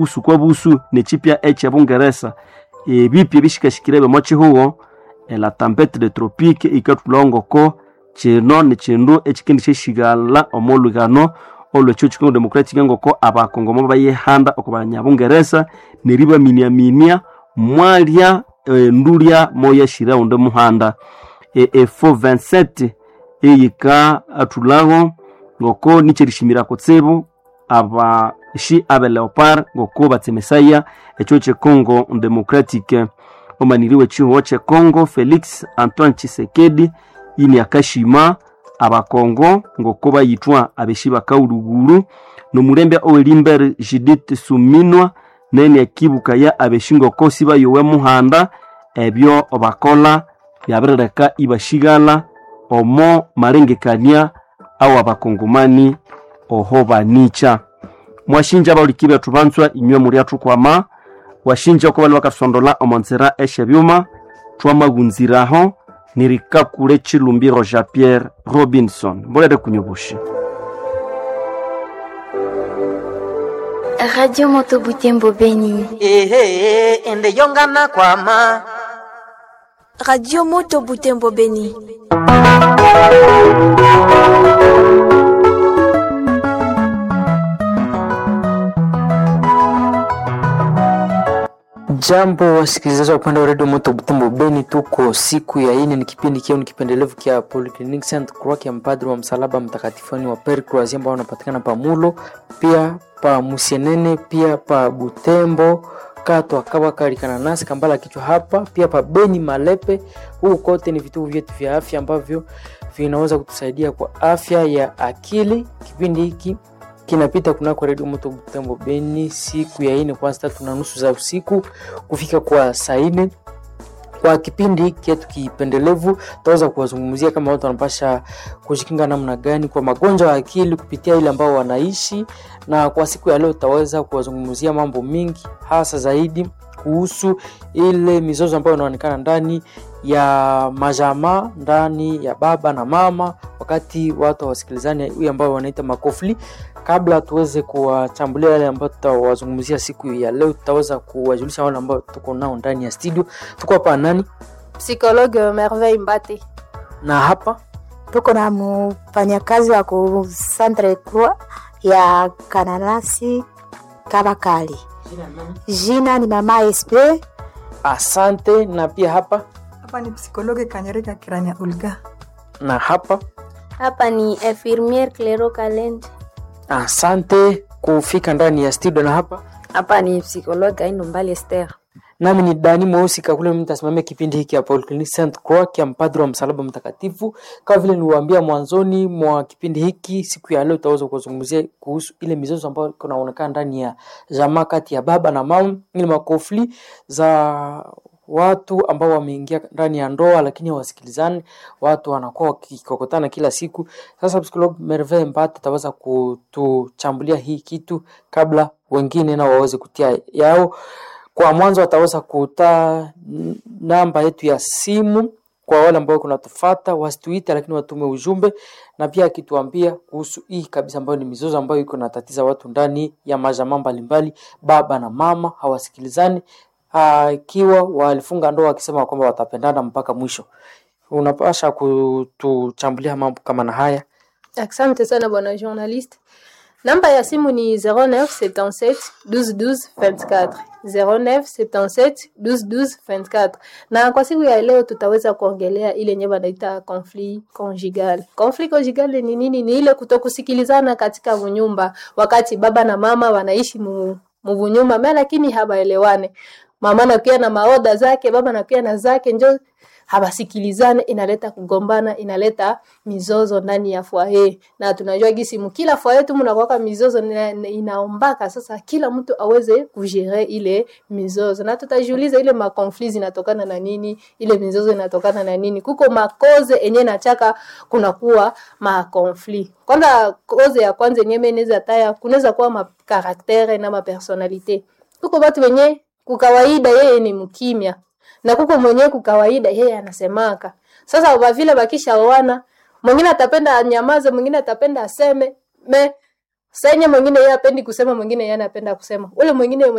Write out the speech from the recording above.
busu kwa busu nechipya ekyebungeresa ebipya ebishikashikire byomochihugo la tempete de tropique ikatulongoko kino nikindu ekikendi kyeshigala omolugano olwekyo chikongo democratic ngoko abakongomo bayihanda oko banyabungeresa neribaminiaminia mwalya e, ndulya moyashira unde muhanda e, efo 27 eyika atulago ngoko nicherishimira kutsibu abashi abe leopard ngoko batsemesaya ekyo chekongo democratic omaniriwe chihuo chekongo felix antoine chisekedi ini akashima abakongo ngoko bayitwa abeshi bakaulugulu nomulembe owelimbere judith suminwa neni akibuka ya abeshi ngoko sibayowe muhanda ebyo bakola byabirireka ibashigala omo marengekania au abakongomani oho banica mwashinja bauliki betu banswa inywe muri atukwama washinja oko bali bakasondola omonzera eshe byuma twamagunziraho nirikakule chilumbiro jean pierre robinson mbolere kunyobushi Radio Moto Butembo Beni. ehe ende yongana kwama Radio Moto Butembo Beni. Jambo wasikilizaji wa upande wa redio Moto Butembo Beni, tuko siku ya ine, ni kipindi kiao ni kipendelevu kia Polyclinic Saint Croix ya mpadri wa msalaba mtakatifani wa Pere Croazia ambao wanapatikana pa Mulo, pia pa Musienene, pia pa Butembo kato akawa kalikana nasi kambala kichwa hapa, pia pa Beni Malepe. Huu kote ni vituo vyetu vya afya ambavyo vinaweza kutusaidia kwa afya ya akili. Kipindi hiki kinapita kunako redio moto Butembo Beni siku ya ine kwanza tatu na nusu za usiku kufika kwa saa ine. Kwa kipindi hiki chetu kipendelevu, tutaweza kuwazungumzia kama watu wanapasha kujikinga namna gani kwa magonjwa ya akili kupitia ile ambao wanaishi, na kwa siku ya leo tutaweza kuwazungumzia mambo mingi, hasa zaidi kuhusu ile mizozo ambayo inaonekana ndani ya majamaa, ndani ya baba na mama, wakati watu hawasikilizani, huyu ambao wanaita makofli kabla tuweze kuwachambulia yale ambayo tutawazungumzia siku ya leo, tutaweza kuwajulisha wale ambao tuko nao ndani ya studio. Tuko hapa nani Psychologue Merveille Mbate. na hapa tuko na mfanyakazi wa ku Centre Croix ya Kananasi Kabakali. Jina ni mama SP. asante, na pia hapa Hapa ni psikologe Kanyereka Kiranya Ulga. na hapa Hapa ni infirmiere Clero Kalende. asante kufika ndani ya studio, na hapa Hapa ni psychologue Aindo Mbali Esther. nami ni Dani Mweusi Kakule, mtasimamia kipindi hiki hapa Polyclinic Saint Croix ya mpadri wa msalaba mtakatifu. Kama vile niliwaambia mwanzoni mwa kipindi hiki, siku ya leo tutaweza kuzungumzia kuhusu ile mizozo ambayo kunaonekana ndani ya jamaa kati ya baba na mama, ile makofli za watu ambao wameingia ndani ya ndoa lakini hawasikilizani, watu wanakuwa wakikokotana kila siku. Sasa psikolog Merveille Mbate ataweza kutuchambulia hii kitu kabla wengine nao waweze kutia yao. Kwa mwanzo ataweza kuta namba yetu ya simu kwa wale ambao kunatufata wasituite, lakini watume ujumbe, na pia akituambia kuhusu hii kabisa ambayo ni mizozo ambayo iko natatiza watu ndani ya majamaa mbalimbali, baba na mama hawasikilizani, ikiwa walifunga ndoa wakisema kwamba watapendana mpaka mwisho. Unapasha kutuchambulia mambo kama na haya. Asante sana bwana journaliste. Namba ya simu ni 0977 12 12 24. 0977 12 12 24. Na kwa siku ya leo tutaweza kuongelea ile yenye wanaita conflit conjugal. Conflit conjugal ni nini? Ni ile kutokusikilizana katika nyumba wakati baba na mama wanaishi mu muvunyumba me lakini habaelewane. Mama nakuya na maoda zake, baba nakuya na zake, njo habasikilizane, inaleta kugombana, inaleta mizozo ndani ya foyer. Na tunajua gisi mkila foyer tu mnakuwa mizozo ina- inaombaka sasa kila mtu aweze kujere ile mizozo, na tutajiuliza ile makonfli zinatokana na nini, ile mizozo inatokana na nini. Kuko makoze enye nachaka kunakuwa makonfli. Kwanza koze ya kwanza yenye inaweza taya, kunaweza kuwa makaraktere na mapersonalite. Kuko watu wenye kukawaida yeye ni mkimya na kuko mwenyewe kukawaida yeye anasemaka. Sasa kwa vile bakishaoana, mwingine atapenda anyamaze, mwingine atapenda aseme. Me senye mwingine yeye apendi kusema mwingine yeye anapenda kusema ule mwingine